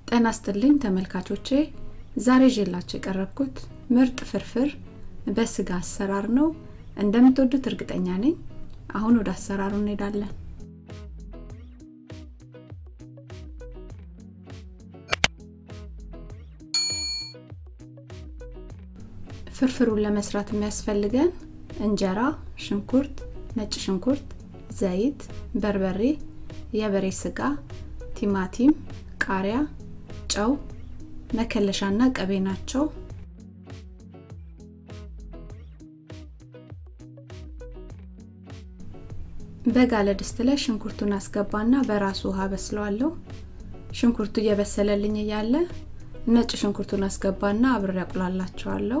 ጤና ይስጥልኝ ተመልካቾቼ ዛሬ ይዤላችሁ የቀረብኩት ምርጥ ፍርፍር በስጋ አሰራር ነው እንደምትወዱት እርግጠኛ ነኝ አሁን ወደ አሰራሩ እንሄዳለን ፍርፍሩን ለመስራት የሚያስፈልገን እንጀራ ሽንኩርት ነጭ ሽንኩርት ዘይት በርበሬ የበሬ ስጋ ቲማቲም ቃሪያ ጨው መከለሻና ቀቤ ናቸው በጋለ ድስት ላይ ሽንኩርቱን አስገባና በራሱ ውሃ በስለዋለሁ ሽንኩርቱ እየበሰለልኝ እያለ ነጭ ሽንኩርቱን አስገባና አብሬ ያቁላላቸዋለሁ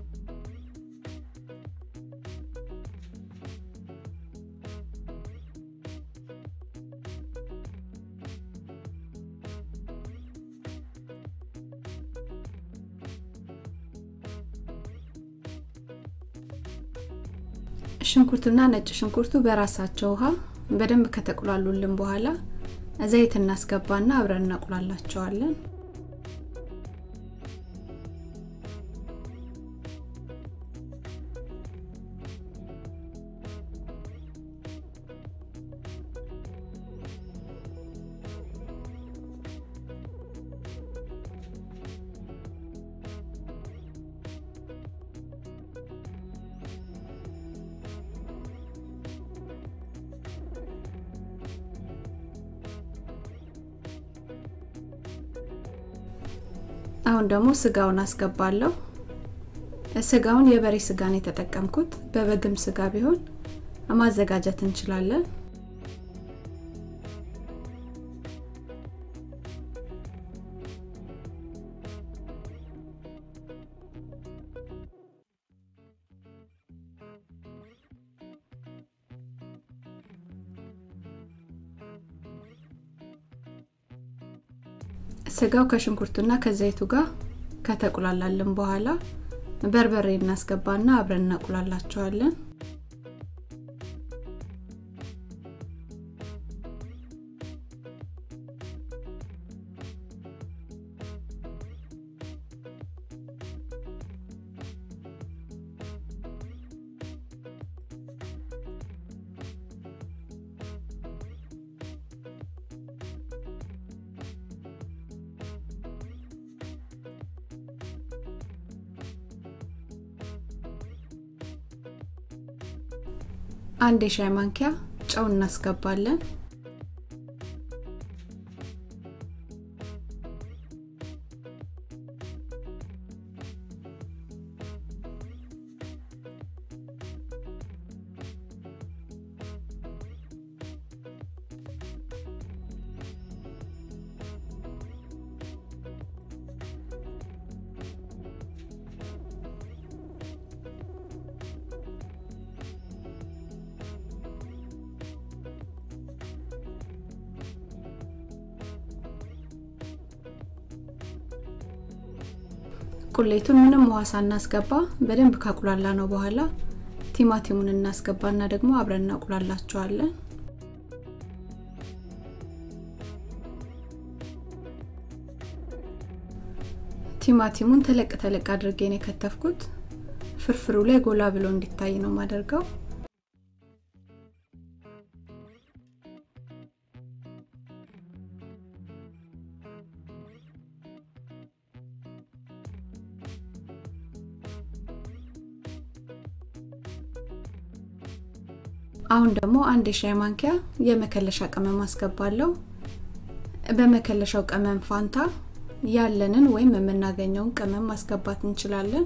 ሽንኩርቱና ነጭ ሽንኩርቱ በራሳቸው ውሃ በደንብ ከተቁላሉልን በኋላ ዘይት እናስገባና አብረን እናቁላላቸዋለን አሁን ደግሞ ስጋውን አስገባለሁ ስጋውን የበሬ ስጋን የተጠቀምኩት በበግም ስጋ ቢሆን ማዘጋጀት እንችላለን ስጋው ከሽንኩርቱና ከዘይቱ ጋር ከተቁላላልን በኋላ በርበሬ እናስገባና አብረን እናቁላላቸዋለን አንድ የሻይ ማንኪያ ጨው እናስገባለን ቁሌቱን ምንም ውሃ ሳናስገባ በደንብ ካቁላላ ነው በኋላ ቲማቲሙን እናስገባና ደግሞ አብረን እናቁላላቸዋለን ቲማቲሙን ተለቅ ተለቅ አድርጌ ነው የከተፍኩት ፍርፍሩ ላይ ጎላ ብሎ እንዲታይ ነው ማደርገው አሁን ደግሞ አንድ የሻይ ማንኪያ የመከለሻ ቅመም አስገባለሁ በመከለሻው ቅመም ፋንታ ያለንን ወይም የምናገኘውን ቅመም ማስገባት እንችላለን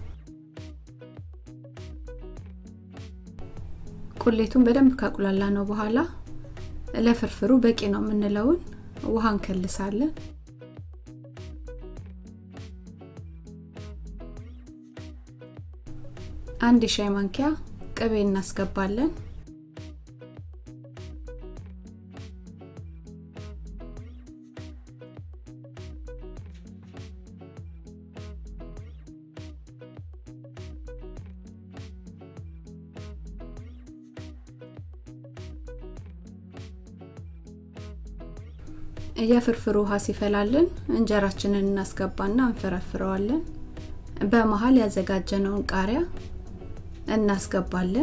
ቁሌቱን በደንብ ካቁላላ ነው በኋላ ለፍርፍሩ በቂ ነው የምንለውን ውሃ እንከልሳለን አንድ የሻይ ማንኪያ ቅቤ እናስገባለን የፍርፍር ውሃ ሲፈላልን እንጀራችንን እናስገባና እንፈረፍረዋለን። በመሀል ያዘጋጀነውን ቃሪያ እናስገባለን።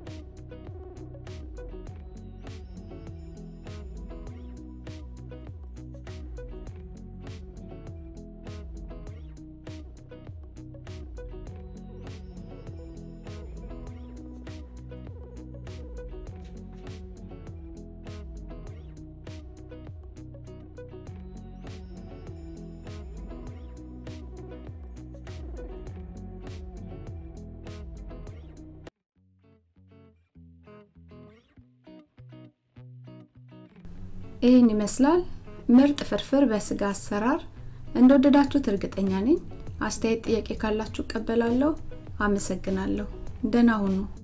ይህን ይመስላል ምርጥ ፍርፍር በስጋ አሰራር። እንደወደዳችሁት እርግጠኛ ነኝ። አስተያየት፣ ጥያቄ ካላችሁ እቀበላለሁ። አመሰግናለሁ። ደህና ሁኑ።